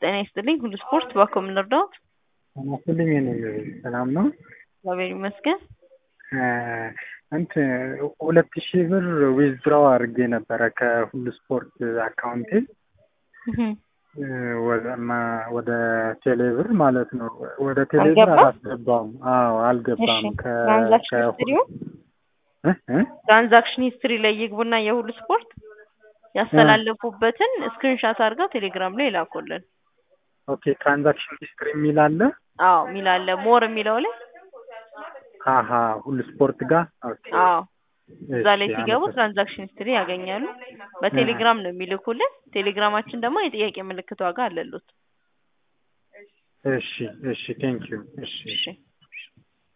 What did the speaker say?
ጤና ይስጥልኝ ሁሉ ስፖርት ባኮ የምንረዳው አናስልኝ የኔ ሰላም ነው። እግዚአብሔር ይመስገን። እንትን ሁለት ሺህ ብር ዊዝድራው አድርጌ ነበረ ከሁሉ ስፖርት አካውንቴ ወደ ቴሌብር ማለት ነው። ወደ ቴሌብር አልገባም? አላስገባም። አዎ አልገባም። እሺ ከ- ትራንዛክሽን ከ- ሂስትሪው እ? እ? ትራንዛክሽን ሂስትሪ ላይ ይግቡና የሁሉ ስፖርት ያስተላለፉበትን ስክሪንሻት አድርገው ቴሌግራም ላይ ይላኩልን። ኦኬ ትራንዛክሽን ሂስትሪ የሚል አለ። አዎ ሚላለ ሞር የሚለው ላይ አሀ ሁሉ ስፖርት ጋር ኦኬ። አዎ እዛ ላይ እሺ፣ ሲገቡ አመሰግናለሁ። ትራንዛክሽን ሂስትሪ ያገኛሉ። በቴሌግራም ነው የሚልኩልን። ቴሌግራማችን ደግሞ የጥያቄ ምልክት ዋጋ አለሉት። እሺ እሺ ቴንክ ዩ እሺ እሺ